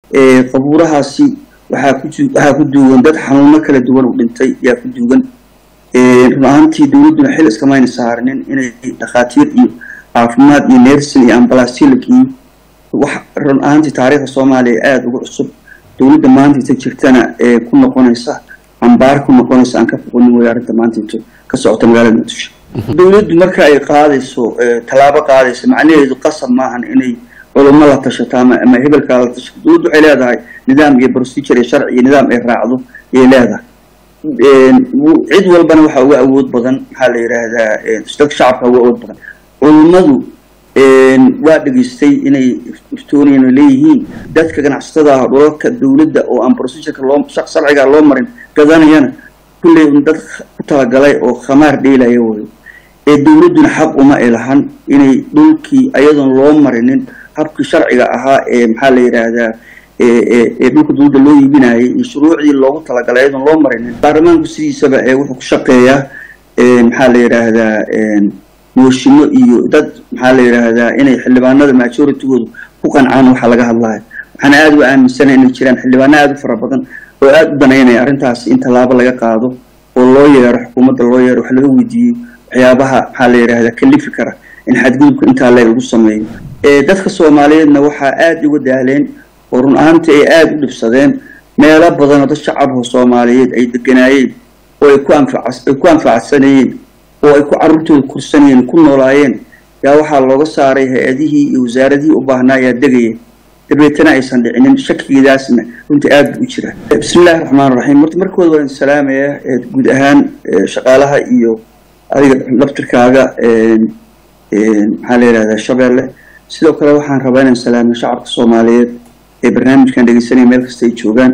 qabuurahaasi waxaa ku waxaa ku duugan dad xanuuno kala duwan u dhintay yaa ku duugan run ahaantii dowladduna xil iskamayna saarnin inay dhakhaatiir iyo caafimaad iyo nersin iyo ambalaasyo la geeyo wax run ahaantii taariikhda soomaaliya aada uga cusub dowladda maantaita jirtana ee ku noqonaysa ambaar ku noqonaysa aan ka foqonin wey arrinta maantaito ka socota magaalada muqdisho dowladdu marka ay qaadayso tallaabo qaadayso macnaheedu qasab maahan inay culummo la tashato ama ama hebelkaa la tashato dowladdu waxay leedahay nidaam iyo procedure iyo sharci iyo nidaam ay raacdo ayay leedahay cid walbana waxaa uga awood badan maxaa la yidhaahdaa dadka shacabka uga awood badan culummadu waa dhegaystay inay iftooniyana leeyihiin dadka ganacsatada ah dhulalka dowladda oo aan procedureka loo sharciga loo marin gadanayana kulley un dad ku talagalay oo khamaar dheelaya wayo ee dowladduna xaq uma ay lahan inay dhulkii ayadoon loo marinin habkii sharciga ahaa ee maxaa la yidhaahdaa ee dhulka dowladda loo iibinayay iyo shuruucdii loogu talagalay ayadoon loo marinin baarlamaanku sidiisaba ee wuxuu ku shaqeeyaa maxaa la yidhaahdaa mooshimo iyo dad maxaa la yidhaahdaa inay xildhibaanada majoritygoodu ku qancaan waxaa laga hadlayo waxaana aada u aaminsana inay jiraan xildhibaano aada u fara badan oo aada u danaynaya arrintaas in tallaabo laga qaado oo loo yeero xukuumadda loo yeero wax laga weydiiyey waxyaabaha maxaa la yidhahdaa kalifi kara in xadgudubka intaa leeg lagu sameeyo dadka soomaaliyeedna waxaa aada uga daaleen oo run ahaantii ay aada u dhibsadeen meelo badan oo dad shacabka soomaaliyeed ay deganaayeen oo ay ku anfac ay ku anfacsanayeen oo ay ku carruurtooda kursanayeen ku noolaayeen yaa waxaa looga saaray hay-adihii iyo wasaaradihii u baahnaa ayaa degaya dabeetana aysan dhicinin shakigiidaasna runtii aada buu u jira bismi illahi raxmaan raxiim horta markooda waan salaamaya guud ahaan shaqaalaha iyo adiga laftirkaaga maxaa la yidhahdaa shabeelle sidoo kale waxaan rabaa inaan salaamo shacabka soomaaliyeed ee barnaamijkan dhegeysanaya meel kasta ay joogaan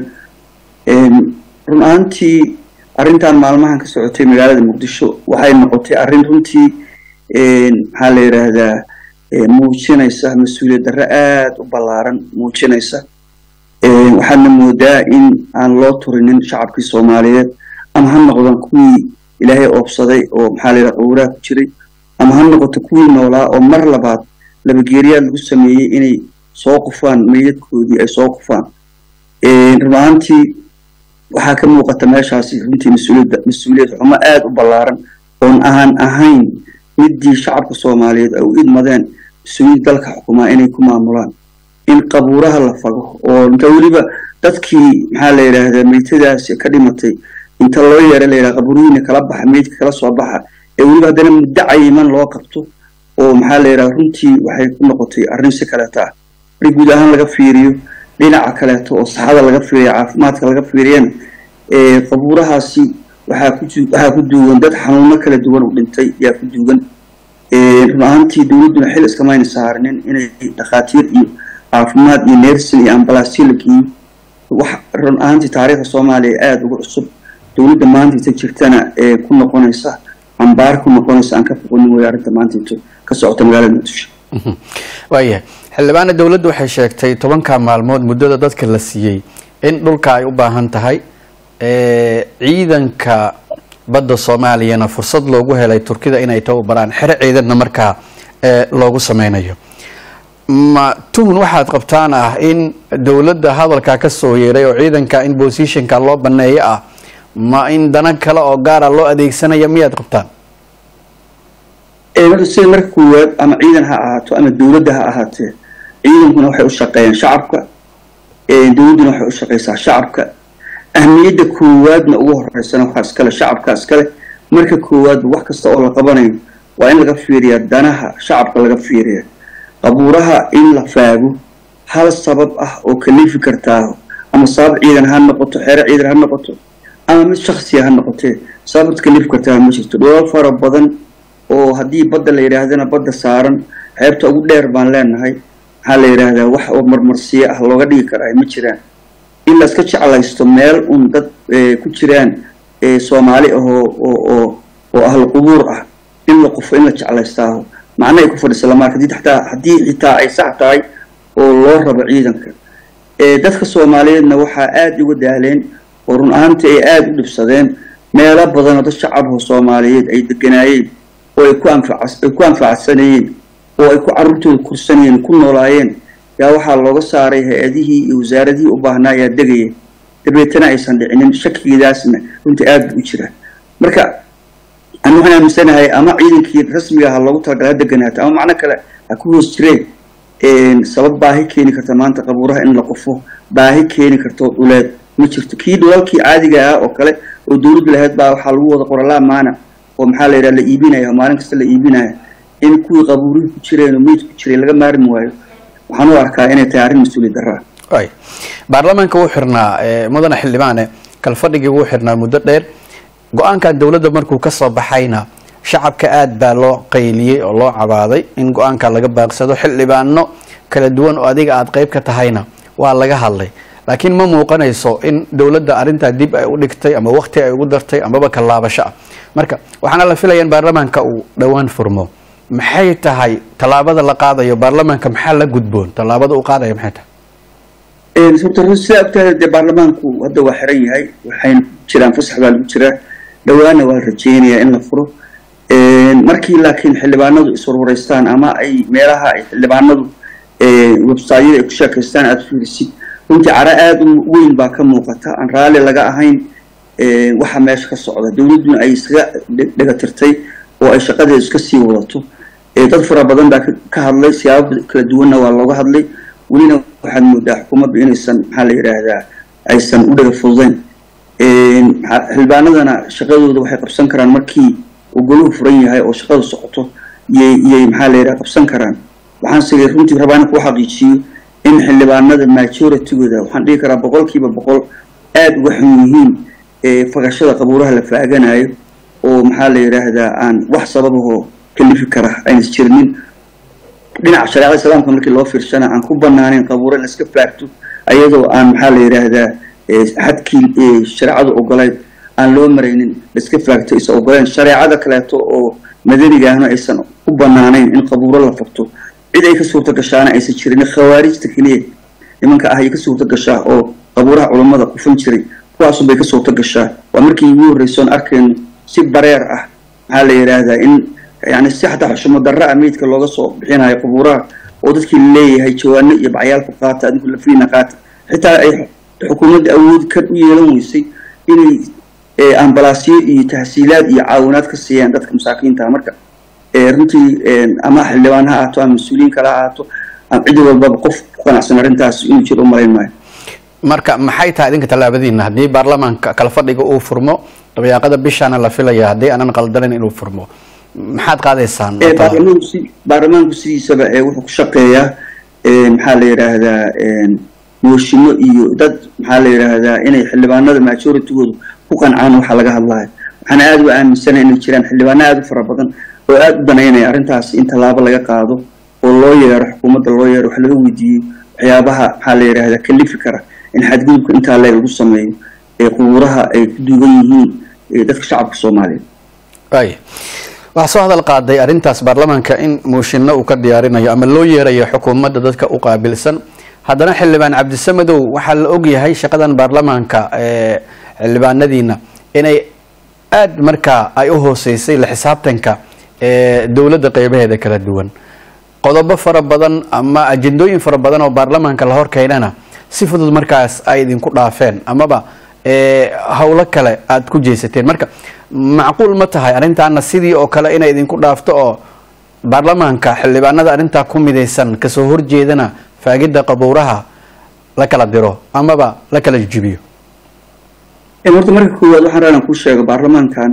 run ahaantii arrintan maalmahan ka socotay magaalada muqdisho waxay noqotay arrin runtii maxaa la yidhaahdaa muujinaysa mas-uuliyad darro aada u ballaaran muujinaysa waxaadna moodaa in aan loo turinin shacabkii soomaaliyeed ama ha noqdon kuwii ilaahay oobsaday oo maxaa la yidhaha qowraha ku jiray ama ha noqoto kuwii noolaa oo mar labaad labageeriyaad lagu sameeyey inay soo qufaan meydadkoodii ay soo qufaan run ahaantii waxaa ka muuqata meeshaasi runtii mas-uuliyadda mas-uuliyad xumo aada u ballaaran oon aan ahayn midii shacabka soomaaliyeed ay u idmadeen mas-uuliyad dalka xukumaa inay ku maamulaan in qabuuraha la fago oo inta weliba dadkii maxaa la yidhaahdaa meytadaasi ka dhimatay inta loo yeera la yidhaha qabuurihiina kala baxa meydka kala soo baxa ee weliba haddana muddo cayiman loo qabto oo maxaa la yidhaha runtii waxay ku noqotay arrin si kaleeta ah markii guud ahaan laga fiiriyo dhinaca kaleeto oo saxada laga fiiriyo caafimaadka laga fiiriyana qabuurahaasi waxaa ku waxaa ku duugan dad xanuuno kala duwan u dhintay yaa ku duugan run ahaantii dowladduna xil iskamayna saarnin inay dhakhaatiir iyo caafimaad iyo nersin iyo ambalaasyo la geeyo wax run ahaantii taariikhda soomaaliya aada uga cusub dowladda maantaita jirtana ee ku noqonaysa ambaar ku noqonaysa aan ka foqonin wey arrinta maantaito ka socota magaalada muqdisho waayahay xildhibaana dowladdu waxay sheegtay tobanka maalmood muddada dadka la siiyey in dhulka ay u baahan tahay ciidanka badda soomaaliyana fursad loogu helay turkida inay tababaraan xero ciidanna markaa loogu sameynayo ma tuhun waxaad qabtaan ah in dowladda hadalkaa ka soo yeeray oo ciidanka in bosishinka loo baneeyo ah ma in dana kale oo gaara loo adeegsanaya miyaad qabtaan horta sida marka koowaad ama ciidan ha ahaato ama dowladda ha ahaatee ciidankuna waxay u shaqeeyaan shacabka dowladduna waxay u shaqeysaa shacabka ahmiyadda koowaadna ugu horeysana waxaa iskale shacabka iskale marka koowaadba wax kasta oo la qabanayo waa in laga fiiriyaa danaha shacabka laga fiiriya qabuuraha in la faago hal sabab ah oo kalifi kartaa ama sabab ciidan ha noqoto xeero ciidan ha noqoto ama mid shaksiya ha noqotee sababta kalifi kartaa ma jirto dholal fara badan oo haddii badda la yidhaahdana badda saaran xeebta ugu dheer baan leenahay maxaa la yidhaahdaa wax oo marmarsiyo ah looga dhigi karaa ma jiraan in la iska jeclaysto meel un dad ku jiraan soomaali ah oo oo oo ahlu qubuur ah in la qufo in la jeclaystaaho macna ay ku fadhiisa lama arka hataa haddii xitaa ay sax tahay oo loo rabo ciidanka dadka soomaaliyeedna waxaa aada uga daaleen oo run ahaantii ay aada u dhibsadeen meelo badan oo dad shacabka soomaaliyeed ay deganaayeen oo ay ku anfac ay ku anfacsanayeen oo ay ku carruurtooda kursanayeen ku noolaayeen yaa waxaa looga saaray hay-adihii iyo wasaaradihii u baahnaa ayaa degaya dabeetana aysan dhicinin shakigiidaasna runtii aada buu u jiraa marka ani waxaan aaminsanahay ama ciidankii rasmiga ha loogu talagalay ha deganaato ama macno kale ha ku hoos jireen sabab baahi keeni karta maanta qabuuraha in la qufo baahi keeni karto dhuleed ma jirto kii dhulalkii caadiga ah oo kale oo dowladdu lahayd baa waxaa lagu wada qoralaa maana oo maxaa la yidhaha la iibinaya maalin kasta la iibinaya in kuwii qabuurihii ku jireen oo meyd ku jiray laga maarmi waayo waxaan u arkaa inay tahay arrin mas-uuliyad darra ay baarlamaanka wuu xirnaa mudane xildhibaane kalfadhigii wuu xirnaa muddo dheer go-aankan dowladda markuu ka soo baxayna shacabka aad baa loo qayliyey oo loo cabaaday in go-aanka laga baaqsado xildhibaano kala duwan oo adiga aada qeyb ka tahayna waa laga hadlay laakiin ma muuqanayso in dowladda arrintaa dib ay u dhigtay ama wakti ay ugu dartay amaba kallaabasho ah marka waxaana la filaya in baarlamaanka uu dhowaan furmo maxay tahay tallaabada la qaadayo baarlamaanka maxaa la gudboon tallaabada uu qaadaya maxay tahay sababta sidaa ogtaada dee baarlamaanku hadda waa xiran yahay waxayna jiraan fasax baa lagu jiraa dhowaana waa rajeynayaa in la furo markii laakiin xildhibaanadu iswarwareystaan ama ay meelaha ay xildhibaanadu websayada ay ku sheekaystaan aada fiirisid runtii cara aada u weyn baa ka muuqata aan raalli laga ahayn waxa meesha ka socda dowladduna ay iskaga dhegatirtay oo ay shaqadeeda iska sii wadato dad fara badan baa ka hadlay siyaabo kala duwanna waa looga hadlay welina waxaad moodaa xukuumaddu inaysan maxaa la yidhaahdaa aysan u dhaga fududeyn xildhibaanadana shaqadooda waxay qabsan karaan markii uu goluhu furan yahay oo shaqadu socoto yay yay maxaa la yidhaha qabsan karaan waxaan sigay runtii rabaa inaan kuu xaqiijiyo in xildhibaanada majoritygooda waxaan dhihi karaa boqolkiiba boqol aada uga xun yihiin fagashada qabuuraha la faaganayo oo maxaa la yidhaahdaa aan wax sababahoo kalifi kara aynas jirinin dhinaca shareecada islaamka markii loo fiirsana aan ku banaaneyn qabuuro in la iska faagto ayadoo aan maxaa la yidhaahdaa xadkii shareecadu ogoleyd aan loo maraynin la iska faagto aysan ogoleen shareecada kaleeto oo madanigaahna aysan u banaaneyn in qabuuro la fagto cid ay ka suurta gashaana aysan jirin khawaarijta keliya nimanka ah ay ka suurta gashaa oo qabuuraha culammada qufan jiray kuwaasun bay ka suurta gashaa waa markii ugu horreysoon arkayno si bareer ah maxaa la yidhaahdaa in yani si xataa xushmo darra ah meydka looga soo bixinayo qabuuraha oo dadkii laleeyahay jawaano iyo bacyaalku qaata adinku lafiina qaata xitaa ay xukuumadda awood ka u yeelan weysay inay ambalaasyo iyo tahsiilaad iyo caawinaad ka siiyaan dadka masaakiinta marka runtii ama xildhibaan ha ahaato ama mas-uuliyiin kale ha ahaato cid walbaba qof ku qanacsan arrintaas inuu jiro u malayn maayo marka maxay tahay idinka tallaabadiina haddii baarlamaanka kala fadhiga uu furmo dabayaaqada bishaana la filaya haddii aanan qaldanayn inuu furmo maxaad qaadaysaan baarlamaanku si baarlamaanku sidiisaba wuxuu ku shaqeeyaa maxaa la yidhaahdaa mooshimo iyo dad maxaa la yidhaahdaa inay xildhibaanada majoritygoodu ku qancaan waxaa laga hadlayo waxaana aada u aaminsana inay jiraan xildhibaano aada u fara badan oo aada u danaynaya arrintaas in tallaabo laga qaado oo loo yeero xukuumadda loo yeero wax laga weydiiyo waxyaabaha maxaa la yidhaahdaa kalifi kara in xadgudubka intaa leeg lagu sameeyo ee qubuuraha ay ku duugan yihiin dadka shacabka soomaaliyeed ay waxaa soo hadal qaaday arrintaas baarlamaanka in muushinno uu ka diyaarinayo ama loo yeerayo xukuumadda dadka u qaabilsan haddana xildhibaan cabdisamadow waxaa la ogyahay shaqadan baarlamaanka ee xildhibaanadiina inay aada markaa ay u hooseysay la xisaabtanka ee dowladda qeybaheeda kala duwan qodobo fara badan ama ajendooyin fara badan oo baarlamaanka la horkeynana si fudud markaas ay idinku dhaafeen amaba howlo kale aada ku jeysateen marka macquul ma tahay arrintaana sidii oo kale inay idinku dhaafto oo baarlamaanka xildhibaanada arrintaa ku midaysan kasoo horjeedana faagidda qabuuraha la kala diro amaba la kala jibiyo horta marka koowaad waxaan raalan kuu sheego baarlamaankan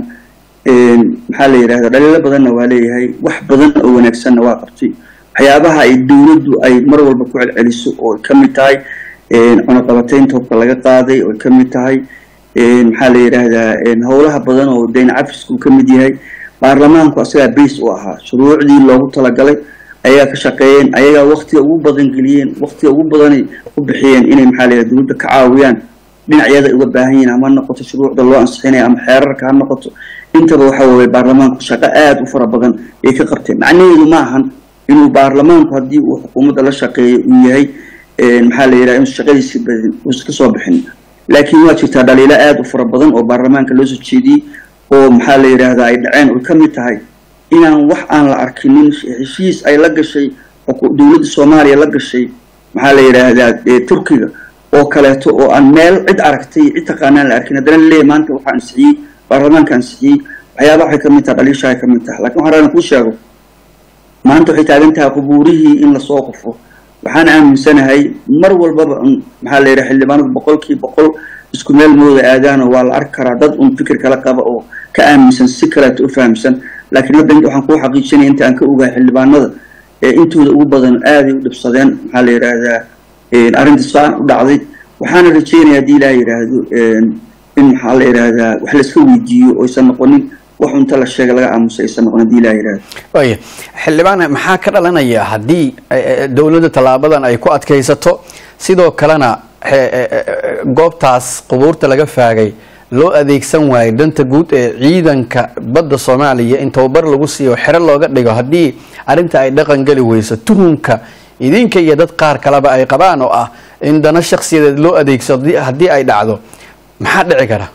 maxaa la yidhahdaa dhaliilo badanna waa leeyahay wax badan oo wanaagsanna waa qabtay waxyaabaha ay dowladdu ay mar walba ku celceliso oo ka mid tahay cunaqabateynta hubka laga qaaday oo ka mid tahay maxaa la yidhaahdaa howlaha badan oo dayn cafisku ka mid yahay baarlamaanku asagaa base u ahaa shuruucdii loogu talagalay ayagaa ka shaqeeyeen ayagaa waktiga ugu badan geliyeen waktiga ugu badanay ku bixiyeen inay maxaa la yidhahda dowladda ka caawiyaan dhinacyada ay uga baahan yihiin ama ha noqoto shuruucda loo ansixinaya ama xeerarka ha noqoto intaba waxa weeye baarlamaanku shaqo aada u fara badan ay ka qabteen macnaheedu ma ahan inuu baarlamaanku haddii uu xukuumadda la shaqeeyo uu yahay maxaa la yidhaha inuusan shaqadiisi badin uusan kasoo bixin laakiin waa jirtaa dhaliilo aada u fara badan oo baarlamaanka loo soo jeediyey oo maxaa la yidhaahdaa ay dhaceen oy ka mid tahay inaan wax aan la arkinin heshiis ay la gashay dowladda soomaaliya la gashay maxaa la yidhaahdaa turkiga oo kaleeto oo aan meel cid aragtay cid taqaanaan la arkin haddana laleeyahy maanta waxaa ansixiyey baarlamaanka ansixiyey waxyaabaha waxay kamid tahay dhaliishahay kamid tahay lakin waxaan rabaa kuu sheego maanta waxay taagan tahay qubuurihii in lasoo qufo waxaan aaminsanahay mar walbaba un maxaa la yidhaha xildhibaanadu boqolkii boqol isku meel mooda aadaano waa la arki karaa dad un fikir kala qaba oo ka aaminsan si kaleeto u fahamsan laakiin hadda waxaan kuu xaqiijinaya inta aan ka ogahay xildhibaanada intooda ugu badan aaday u dhibsadeen maxaa la yidhaahdaa arrinta saan u dhacday waxaana rajeynaya haddii ilaa yidhaahdo in maxaa la yidhaahdaa wax layska weydiiyo oysan noqonin wax unta la sheega laga aamusa aysan noqon haddii ilaa yidhaahdo waaya xildhibaan maxaa ka dhalanaya haddii dowladda tallaabadan ay ku adkaysato sidoo kalena goobtaas qubuurta laga faagay loo adeegsan waayo danta guud ee ciidanka badda soomaaliya in tababar lagu siiyo xero looga dhigo haddii arrinta ay dhaqan geli weyso tuhunka idinka iyo dad qaar kaleba ay qabaan oo ah in dana shaksiyadeed loo adeegsado haddii ay dhacdo maxaa dhici kara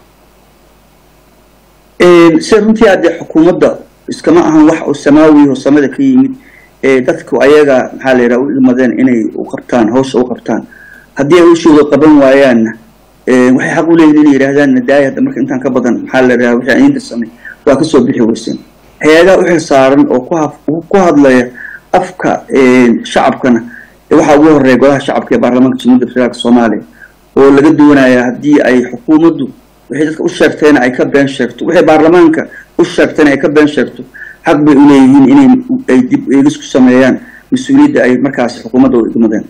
sida runtii addee xukuumadda iskama ahan wax oo samaawi oo samada ka yimid dadku ayaga maxaa la yidhaha u ilmadeen inay u qabtaan hawsha u qabtaan haddii ay hawshooda qaban waayaanna waxay xaq u leeyihin inay yidhahdaan nadaaya hadda marka intaan ka badan maxaa la yidhaha wixii aan idinta samay waa kasoo bixi weyseen hay-adaha u xil saaran oo ku ku hadlaya afka shacabkana waxaa ugu horeeya golaha shacabka ee baarlamaanka jamhuuiyadda federaalka soomaaliya oo laga doonaya haddii ay xukuumaddu waxay dadka u sheegteena ay ka been sheegto waxay baarlamaanka u sheegteena ay ka been sheegto xaq bay u leeyihiin inay ay dib eegis ku sameeyaan mas-uuliyadda ay markaasi xukuumadda u igmadeen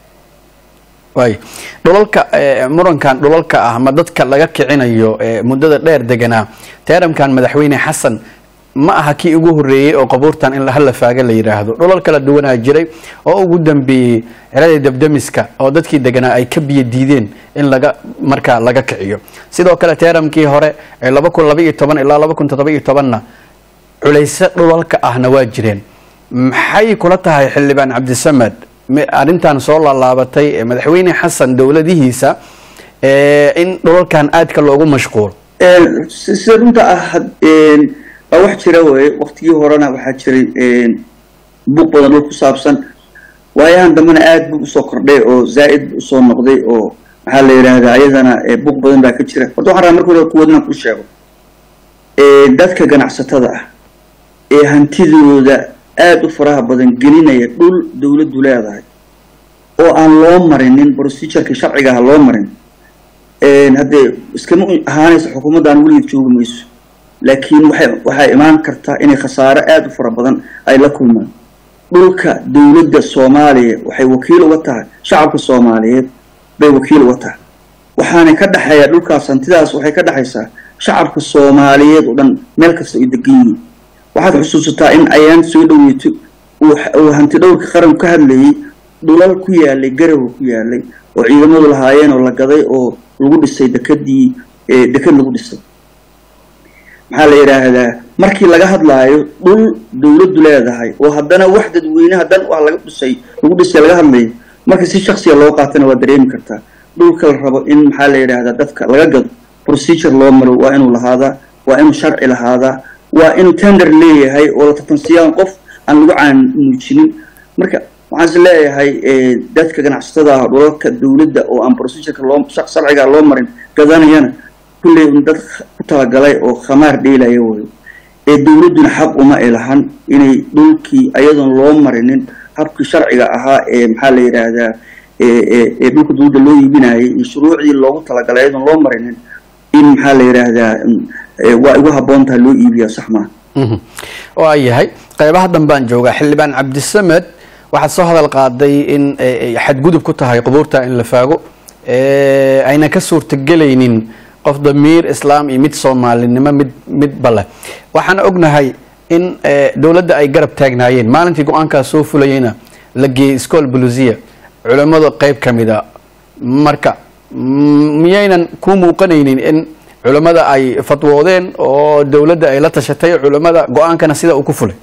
waay dhulalka murankan dhulalka ah ma dadka laga kicinayo muddada dheer deganaa teeramkan madaxweyne xasan ma aha kii ugu horeeyey oo qabuurtan in hala faaga la yidhaahdo dhulal kala duwanaa jiray oo ugu dambeeyey ciradii dabdamiska oo dadkii deganaa ay ka biyo diideen in laga markaa laga kiciyo sidoo kale teeramkii hore ee laba kun laba iyo toban ilaa laba kun toddoba iyo tobanna culayse dhulalka ahna waa jireen maxay kula tahay xildhibaan cabdisamed arrintan soo laalaabatay madaxweyne xasan dowladihiisa in dhulalkan aadka loogu mashquulo sida runta ah waa wax jira weye waktigii horena waxaa jiray buuq badan dhul ku saabsan waayahan dambena aad buu usoo kordhay oo zaa'id usoo noqday oo maxaa la yidhaahdaa ayadana buuq badan baa ka jira horta waxaan rabaa marka hore kuwood inaan ku sheego dadka ganacsatada ah ee hantidooda aada u faraha badan gelinaya dhul dowladdu leedahay oo aan loo marinin procedureka sharciga ah loo marin haddee iskama ahaanaysa xukuumaddan weligeed joogi mayso laakiin waxay waxay imaan kartaa inay khasaaro aada u fara badan ay la kulmaan dhulka dowladda soomaaliya waxay wakiil uga tahay shacabka soomaaliyeed bay wakiil uga tahay waxaana ka dhexeeya dhulkaas hantidaas waxay ka dhexaysaa shacabka soomaaliyeed oo dhan meel kasta ay degan yihiin waxaad xusuusataa in ayaan soo dhaweeto uu hanti dhowrka qaranku ka hadlayay dhulal ku yaalay garowa ku yaalay oo ciidamadu lahaayeen oo la gaday oo lagu dhisay dekadii dekad lagu dhisay maxaa la yidhaahdaa markii laga hadlaayo dhul dowladdu leedahay oo haddana wax dadweyne hadan ah laga dhisay lagu dhisay laga hadlayo marka si shaksiya loo qaatana waa dareemi kartaa dhulka la rabo in maxaa la yidhaahdaa dadka laga gado procedure loo maro waa inuu lahaadaa waa inuu sharci lahaadaa waa inuu tender leeyahay oo la tartansiyaan qof aan lagu caan muujinin marka waxaan is leeyahay dadka ganacsatada ah dhulalka dowladda oo aan procedureka loo sharciga loo marin gadanayana kulley un dad ku talagalay oo khamaar dheelaya wayo ee dowladduna xaq uma ilahan inay dhulkii ayadoon loo marinin habkii sharciga ahaa ee maxaa la yidhaahdaa ee dhulka dowladda loo iibinayay iyo shuruucdii loogu talagalay ayadoon loo marinin in maxaa la yidhaahdaa waa igu habboon tahay loo iibiya sax maa waa yahay qeybaha danbaan joogaa xildhibaan cabdisamed waxaad soo hadal qaaday in xadgudub ku tahay qubuurta in la faago ayna ka suurtagelaynin qof damiir islaam iyo mid soomaalinimo mid midba leh waxaan ognahay in dowladda ay garab taagnaayeen maalintii go-aankaas soo fulayeyna la geeyey school bulusiya culammada qeyb ka mid a marka miyaynan ku muuqanaynin in culammada ay fatwoodeen oo dowladda ay la tashatay culammada go-aankana sida uu ku fulay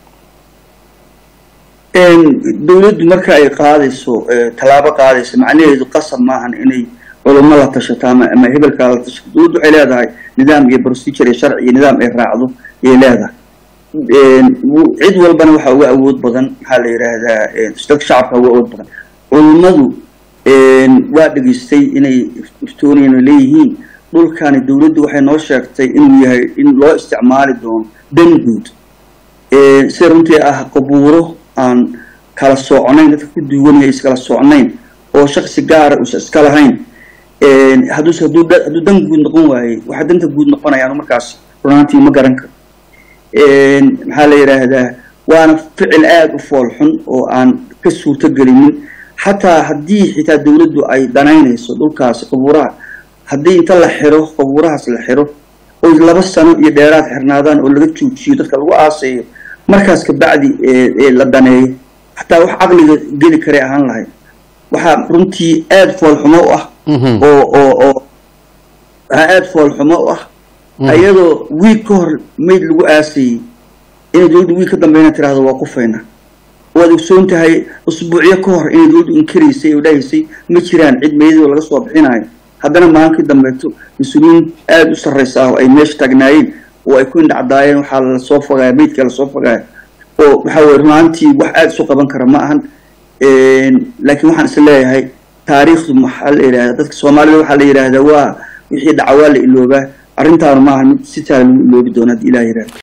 dowladdu marka ay qaadayso tallaabo qaadayso macnaheedu qasab maahan inay culamo la tashato ama ama hebelkaa la tashato dowladdu waxay leedahay nidaam iyo procedure iyo sharci iyo nidaam ay raacdo ayay leedahay cid walbana waxaa uga awood badan maxaa la yidhaahdaa dadka shacabka uga awood badan culummadu waa dhegaystay inay iftooniyana leeyihiin dhulkani dowladdu waxay noo sheegtay inuu yahay in loo isticmaali doono dan guud sida runtii ah qabuuro aan kala socnayn dadka ku duwanaya iskala socnayn oo shaksi gaara uusa iska lahayn hadduuse hadduu hadduu dan guud noqon waayey waxa danta guud noqonayaan markaas runaantii ma garan karo maxaa la yidhaahdaa waana ficil aada u fool xun oo aan ka suurto gelinin xataa haddii xitaa dowladdu ay danaynayso dhulkaasi qabuuraha haddii inta la xiro qabuurahaas la xiro oo laba sano iyo dheeraad xirnaadaan oo laga joojiyo dadka lagu aasayo markaas kabacdi la daneeyo xataa wax caqliga geli karay ahaan lahayd waxaa runtii aada foolxumo u ah oo oo oo waxaa aada foolxumo u ah iyadoo wiig ka hor mayd lagu aasayey inay dowladdu wiig ka dambeyna tiraahdo waa qufayna waad ogsoon tahay usbuucyo ka hor inay dowladdu inkaraysay oo dhahaysay ma jiraan cid meydoo laga soo bixinayo haddana maalinkii dambeeto mas-uuliyiin aada u sarraysa ah oo ay meesha taagnaayeen oo ay ku indhacdaayeen waxaa lasoo fogaaya meydka lasoo fogaaya oo waxaa weye runaantii wax aada isu qaban kara ma ahan laakiin waxaan is leeyahay taariikhdu maxaa la yidhahda dadka soomaalida waxaa la yidhaahdaa waa wixii dhaca waa la iloobaa arrintaanu maaha mid si taala lagu iloobi doona haddii ilah yidhahda